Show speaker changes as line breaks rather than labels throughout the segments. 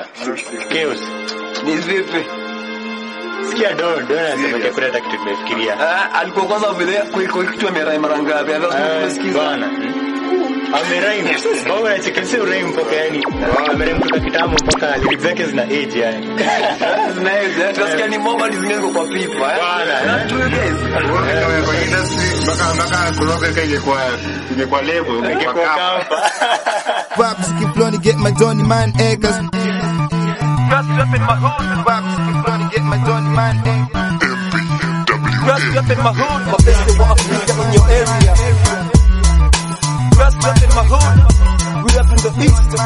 sasa. Chaos.
Ni vipi?
Sikia Don, Don anasema hakuna hata kitu nimefikiria.
Ah, alikuwa kwanza vile kwa kwa kitu amerai mara ngapi? Hata
Ah,
tumesikiza.
Bwana. Ameraimu. Bwana unachekesha uraimu mpaka yani. Ameraimu kutoka kitambo mpaka lyrics zake zina age yani.
Zinaweza. Tunasikia ni moba ni zingine kwa pipa. eh?
Bwana.
Na tu guys.
Kwenye industry mpaka mpaka kuroga ingekuwa ingekuwa level
Ingekuwa
ingekuwa kapa.
kapa.
Vibes keep flowing, get my Johnny man acres.
Just up in my hood,
Vibes keep flowing, get my Johnny man acres.
just up in my hood, my best of Africa in your area. Just up in my hood, we up in the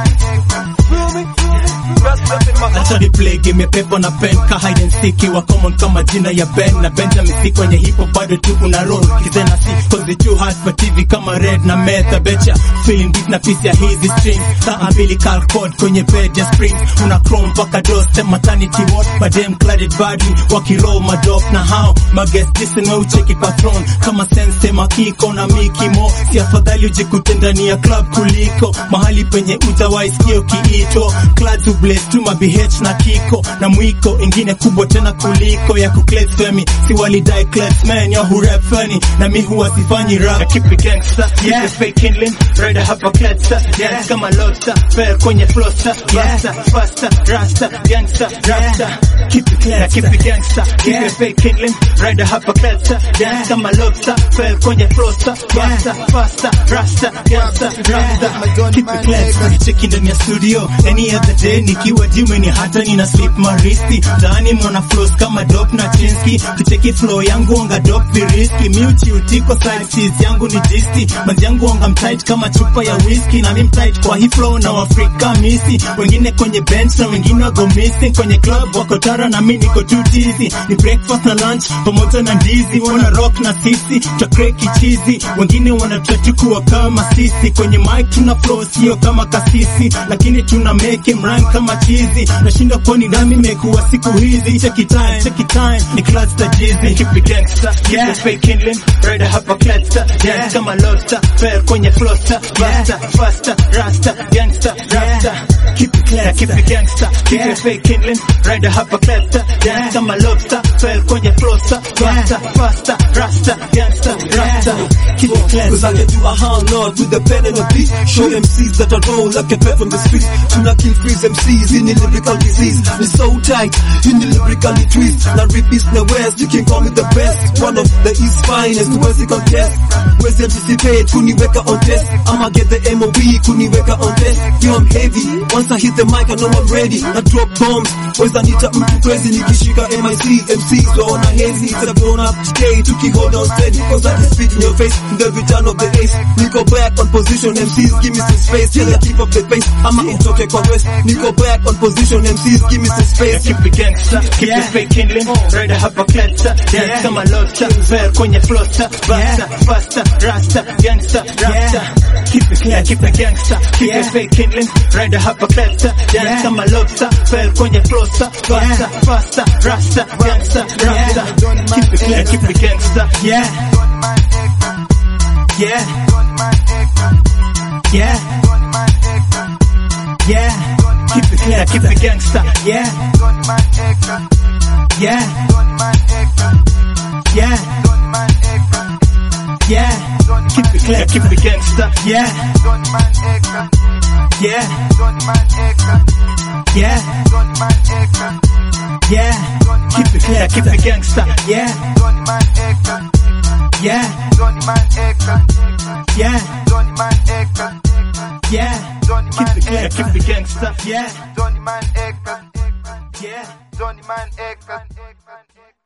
east. Feel me? Just up in my hood.
acha replay game ya pepo na pen ka hide and seek wa common kama jina ya Ben na Benjamin si kwenye hip hop bado tu una roll kizena si cause it's too hard for TV kama red na meta betcha feeling deep na piece ya hizi string saa mbili cal code kwenye bed ya spring una chrome mpaka dos sema maternity ward but them cladded badly wakiroll madop na how magest listen we ucheki patron kama sense makiko na mikimo si afadhali ujikute ndani ya club kuliko mahali penye utawaisikia ukiitwa clad to blaze tu mabh na kiko na mwiko ingine kubwa tena kuliko ya kuclet femi si walidai clet man ya hurap funny na mi huwa sifanyi rap na keep it gangsta yeah the fake kindling rider hapa cletsa yeah kama lobster fair kwenye flosta faster faster rasta gangsta rasta keep it clean na keep it gangsta keep it fake kindling rider hapa cletsa yeah kama lobster fair kwenye flosta faster faster rasta gangsta rasta keep it clean cheki ndani ya studio any other day nikiwa jimeni hata nina slip maristi ndani mwana flows kama dop na chinski kicheki flow yangu anga dop viriski miuchi utiko side cheese yangu ni jisti manzi yangu anga mtight kama chupa ya whisky na mi mtight kwa hii flow na wafrika misi wengine kwenye bench na wengine wago missing kwenye club wako tara na mi niko too dizzy ni breakfast na lunch pamoja na ndizi wana rock na sisi takreki chizi wengine wanatachukua kama sisi kwenye mic tuna flow sio kama kasisi lakini tuna make him rhyme kama chizi nashinda kwani nami imekuwa siku hizi check it time check it time ni class ta jizi keep it gangster yeah the fake kindling rider hapa cletsa yeah kama lobster fair kwenye flosta faster faster rasta gangster rasta keep it clear keep it gangster keep it fake kindling rider hapa cletsa yeah kama lobster fair kwenye flosta faster faster rasta gangster rasta keep it clear
Cause I can do a hard lot with the pen and a beat Show MCs that I roll like a pep from the streets Tuna kill freeze MCs in the lyrical disease Ni so tight in the lyrically twist Na repeats the west, you can call me the best One of the east finest, where's the contest Where's the anticipate, kuniweka on test I'ma get the MOB, kuniweka on test Yo I'm heavy, once I hit the mic I know I'm ready I drop bombs, where's Anita mtu crazy Nikishika MIC, MCs waona hazy It's a blown up day, tuki hold on steady Cause I just spit in your face, the return of the ace Niko back on position, MCs give me some space Till I keep up the pace, I'ma utoke kwa west Niko back on position, MCs give me some space
keep it gangster, keep it fake kindling, rider hapa cletsa, dance kama lobster, fair kwenye flosta, faster, faster, rasta, gangster, rasta, keep it clear, keep it gangster, keep it fake kindling, rider hapa cletsa, dance kama lobster, fair kwenye flosta, faster, faster, rasta, gangster, rasta, keep it clear, keep it gangster, yeah, yeah, yeah, yeah, keep it clear, keep it gangster, yeah, yeah, yeah, yeah, keep it clear, keep it gangster, yeah, yeah, yeah, yeah, keep it clear, keep it gangster, yeah, yeah, yeah, yeah, keep it clear, keep it gangster, yeah,
Johnny Man Acre,
yeah.
Johnny Man Acre.